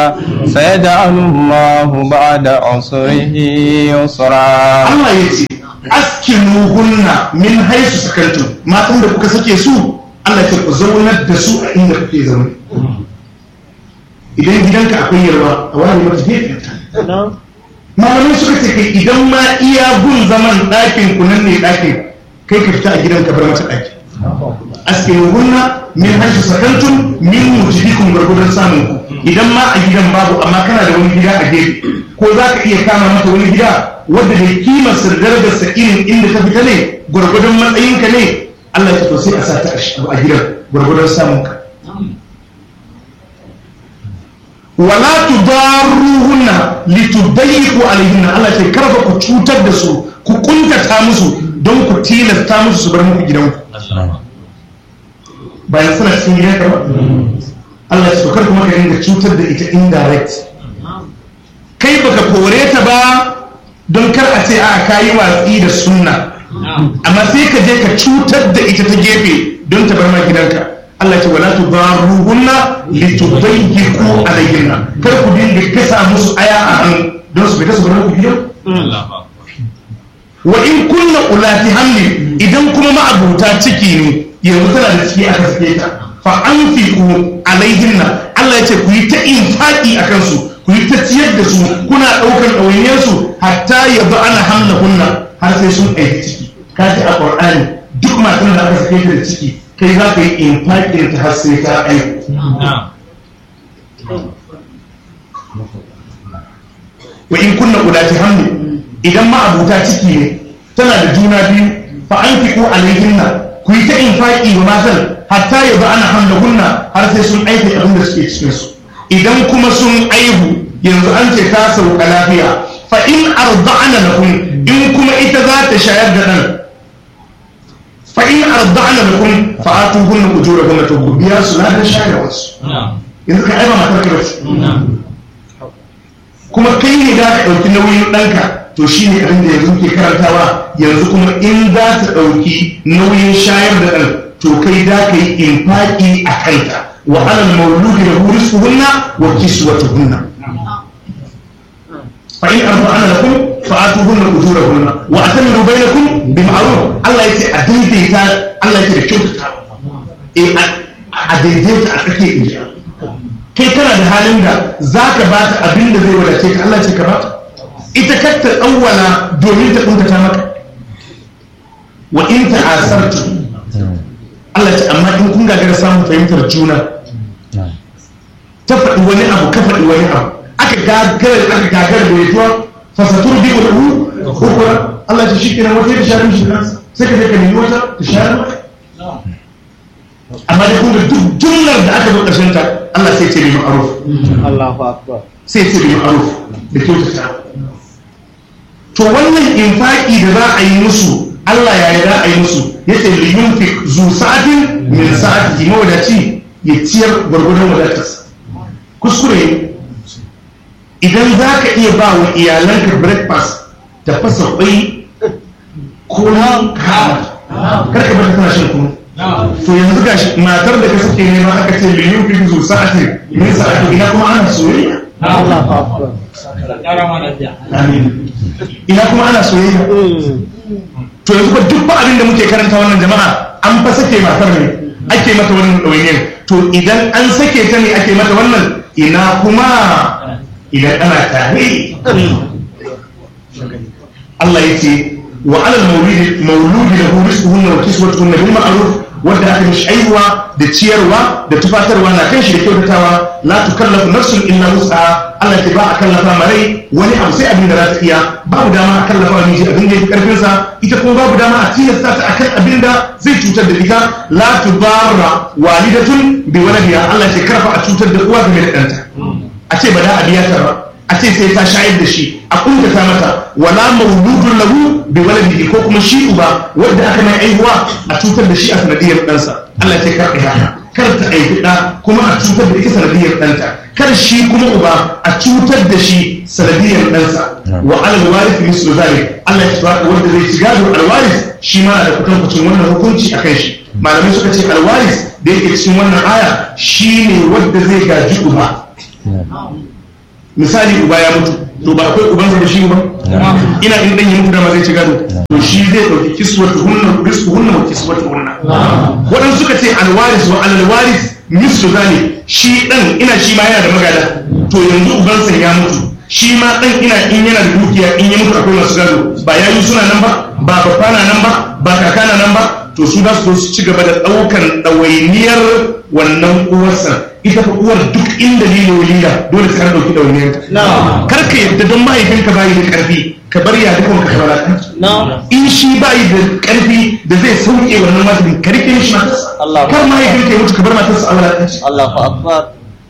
سيجعل الله بعد عسره يسرا Allah ya ce askinu hunna min haisu sakantum matan da kuka sake su Allah ya ce ku zaunar da su a inda kuke zaune idan gidanka akwai yarwa a wani mata gefen ta malamai suka ce kai idan ma iya gun zaman ɗakin ku nan ne ɗakin kai ka fita a gidan ka bar mata ɗaki askinu hunna min haisu sakantum min mujibikum gwargwadon samun ku idan ma a gidan babu amma kana da wani gida a gefe ko za ka iya kama mata wani gida wadda da kimar sirdar da irin inda ka fita ne gwargwadon matsayinka ne Allah ya to sai a sa ta a gidan gwargwadon samun ka wala tudarruhunna litudayyiqu alaihinna Allah ce karfa ku cutar da su ku kuntata musu don ku tilasta musu su bar muku gidanku bayan suna cikin gidanka ba Allah ya so kar kuma ka dinga cutar da ita indirect kai baka kore ta ba don kar a ce a kayi watsi da sunna amma sai ka je ka cutar da ita ta gefe don ta bar ma gidanka Allah ce wala tudaruhunna litudayyiqu alayhinna kar ku dinga kasa musu aya a hannu don su fita su bar ku gidan wa in kunna ulati hamli idan kuma ma'abuta ciki ne yanzu tana da ciki aka sake ta fa anfiqu alaihinna Allah ya ce ku yi ta infaki akan su ku yi ta ciyar da su kuna ɗaukar ɗawainiyarsu hatta ya ba ana hamla hunna har sai sun aiki ciki ka ce a ƙwar'ani duk matan da aka sake ta da ciki kai za ka yi infaƙin ta har sai ta aiki wa in kunna ulati hamli idan ma abuta ciki ne tana da juna biyu fa an fi ko alaihinna ku yi ta infaƙi wa matan hatta ya ba ana hamla hunna har sai sun aiki abin da suke cikinsu idan kuma sun aihu yanzu an ce ta sauka lafiya fa in arda'ana lakum in kuma ita za ta shayar da dan fa in arda'ana lakum fa atuhunna ujurahunna to ku biya su na da shayarwa su yanzu ka aiba matar ka bace kuma kai ne za ka ɗauki nauyin ɗanka to shi ne abin da yanzu ke karantawa yanzu kuma in za ta ɗauki nauyin shayar da ɗan to kai za ka yi infaƙi a kanta وعلى المولود له رزقهن وكسوتهن فإن أرضعن لكم فآتوهن أجورهن وأتمروا بينكم بمعروف الله يتي أديديتا الله يتي كيوتتا إيه أديديتا أكي إنجا kai kana da halin da za ka ba ta abin da zai wadace ka Allah ce ka ba ta ita kakta awwala domin ta kuntata maka wa in ta asartu Allah ce amma in kun gagara samun fahimtar juna ta faɗi wani abu ka faɗi wani abu aka gagara aka gagara da yajuwa fasatur bi wa hu hukura Allah ce shi kenan wata ya share mishi kansa sai ka je ka nemi wata ta share maka amma da kun ga duk jumlar da aka zo ƙarshen ta Allah sai ce bi ma'ruf Allahu akbar sai ce bi ma'ruf da kyautata to wannan infaki da za a yi musu Allah ya yi za a yi musu ya ce liyunfik zu sa'atin min sa'ati mawadaci ya ciyar gwargwadon wadatarsa kuskure idan za ka iya ba wa iyalanka breakfast da fasa kwai ko na kama karka bata tana shan kunu to yanzu ga matar da ka suke nema aka ce liyunfik zu sa'atin min sa'ati ina kuma ana soyayya Allahu akbar amin ina kuma ana soyayya to yanzu ba duk ba abin da muke karanta wannan jama'a an fa sake matar ne ake mata wannan ɗawainiyar to idan an sake ta ne ake mata wannan ina kuma idan ana tare Allah ya ce wa alal maulidi mauludi lahu rizquhunna wa kiswatuhunna bil ma'ruf wanda aka mishi aihuwa da ciyarwa da tufatarwa na kan shi da kyautatawa la tukallafu nafsun illa wus'aha Allah ke ba a kallafa marai wani abu sai abin da za ta iya babu dama a kallafa wa miji abin da ya fi karfin sa ita kuma babu dama a tilasta ta akan abin da zai cutar da ita la tudarra walidatun bi waladiha Allah ke karfa a cutar da uwa game da ɗanta a ce ba da a biya ta ba a ce sai ta shayar da shi a kuntata mata wala mauludun lahu bi waladihi ko kuma shi uba wanda aka mai aihuwa a cutar da shi a sanadiyar ɗansa Allah ya ce kar ka haka kar ta aifi ɗa kuma a cutar da ita sanadiyar ɗanta kar shi kuma uba a cutar da shi sanadiyar ɗansa wa alal warith mislu zalik Allah ya tabbata wanda zai ci gado alwaris shi ma da kutankucin wannan hukunci akan shi malamai suka ce alwaris da yake cikin wannan aya shine wanda zai gaji uba misali uba ya mutu to ba akwai ubansa da shi ba ina in dan ya mutu da ma zai ci gado to shi zai dauki kiswatu hunna risku hunna wa kiswatu hunna wadan suka ce alwaris wa alwaris mislu zalik shi dan ina shi ma yana da magada to yanzu ubansa ya mutu shi ma dan ina in yana da dukiya in ya mutu akwai masu gado ba yayi suna nan ba ba babba na nan ba ba kaka na nan ba to su za su zo su ci gaba da daukan ɗawainiyar wannan uwarsa ita fa uwar duk inda lilo lila dole sai an dauki ɗawainiyar kar ka yadda don mahaifinka bayi da karfi ka bar ya dukkan ka kamar in shi bayi da karfi da zai sauke wannan wajibin ka rike shi matarsa kar mahaifinka ya mutu ka bar matarsa a wulaƙanci Allahu akbar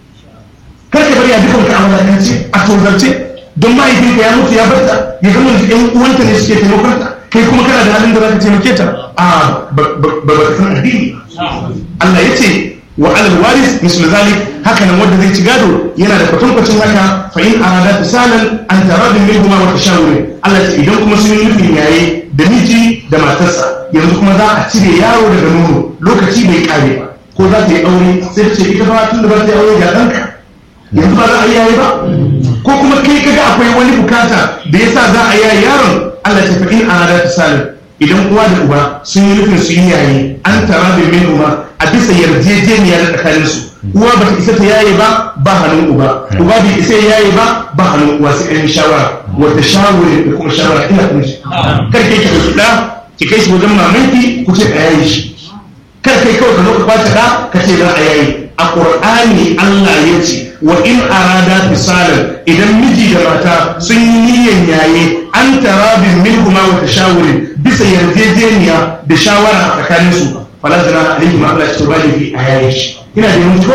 kar ka bar ya dukkan ka a wulaƙanci a tozarce don mahaifinka ya mutu ya barta ya zama da ƴan uwanta ne suke taimakonta kai kuma kana da halin da za ka taimake ta a ba ba ka san addini Allah ya ce wa alal waris mislu zalik haka nan wanda zai ci gado yana da kwatankwacin haka fa in arada fisalan an taradin minhuma wa tashawuri Allah ya ce idan kuma sun yi nufin yaye da miji da matarsa yanzu kuma za a cire yaro daga nono lokaci bai kare ba ko za ta yi aure sai ta ce ita ba tun da ba ta yi aure ga ɗanka yanzu ba za a yi yaye ba ko kuma kai kaga akwai wani bukata da yasa za a yaye yaron Allah ya ce fa in arada fisalan idan uwa da uba sun yi nufin su yi yayi an tara da min uba a bisa yarjejeniya da tsakanin su uwa ba ta isa ta yaye ba ba hannun uba uba bai isa ya yaye ba ba hannun uwa sai an shawara wata shawara da kuma shawara ina kun shi kar kai ki dauki da ki kai shi wajen mamanki ku ce a yaye shi kar kai kawai ka zo ka kwace da ka ce za a yaye a qur'ani Allah ya ce wa in arada fisalan idan miji da mata sun yi niyyar yaye an tarabin minhuma wa tashawurin bisa yarjejeniya da shawara a tsakanin su fala zana alaihi ma Allah ya bani fi ayayi shi ina da yanzu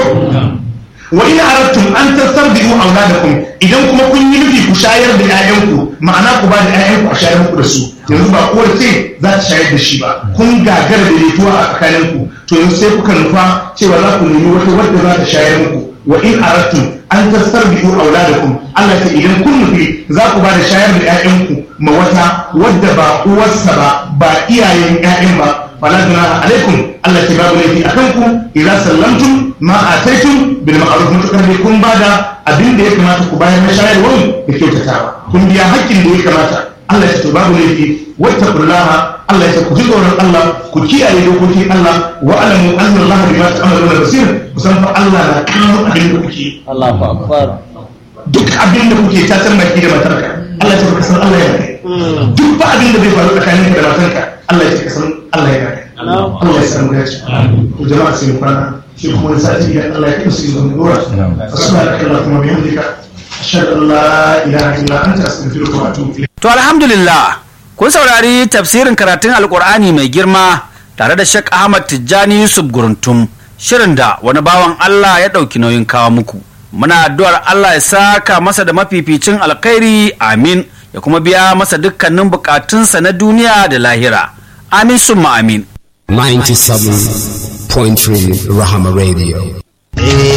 wa in aradtum an tastarbi'u auladakum idan kuma kun yi nufi ku shayar da 'ya'yanku ma'ana ku ba da 'ya'yanku a shayar muku da su yanzu ba uwar ce za ta shayar da shi ba kun gagara da letuwa a tsakaninku to yanzu sai kuka nufa cewa za ku nemi wata wadda za ta shayar muku wa in aradtum an tastarbi'u auladakum Allah ta idan kun nufi za ku ba da shayar da 'ya'yanku ma wata wadda ba uwarsa ba ba iyayen 'ya'yan ba fala junaha alaikum Allah ta babu laifi akan ku idan sallamtum ma ataitum bil ma'ruf mutakar ne kun bada abin da ya kamata ku bayar na shayarwar da kyautatawa kun biya haƙƙin da ya kamata Allah ya ce babu laifi wattaqullaha Allah ya ce ku ji tsoron Allah ku kiyaye dokokin Allah wa alamu anna Allah bima ta'maluna basir kusan fa Allah na kallon abin da kuke Allahu akbar duk abin da kuke ta san baki da matarka Allah ya ce ka san Allah ya kai duk ba abin da zai faru tsakaninka da matarka Allah ya ce ka san Allah ya kai Allah ya san gaci to jama'a sai mu kwana shi kuma wani sati idan Allah ya kai su zuwa dora subhanaka allahumma wa bihamdika ashhadu an la ilaha illa anta astaghfiruka wa atubu ilayk To alhamdulillah kun saurari tafsirin karatun alkur'ani mai girma tare da Sheikh Ahmad Tijjani Yusuf Guruntum shirin da wani bawan Allah ya ɗauki nauyin kawo muku. Muna addu'ar Allah ya saka masa da mafificin alkhairi amin ya kuma biya masa dukkanin bukatunsa na duniya da lahira. Amin summa amin. 97.3 Rahama Radio.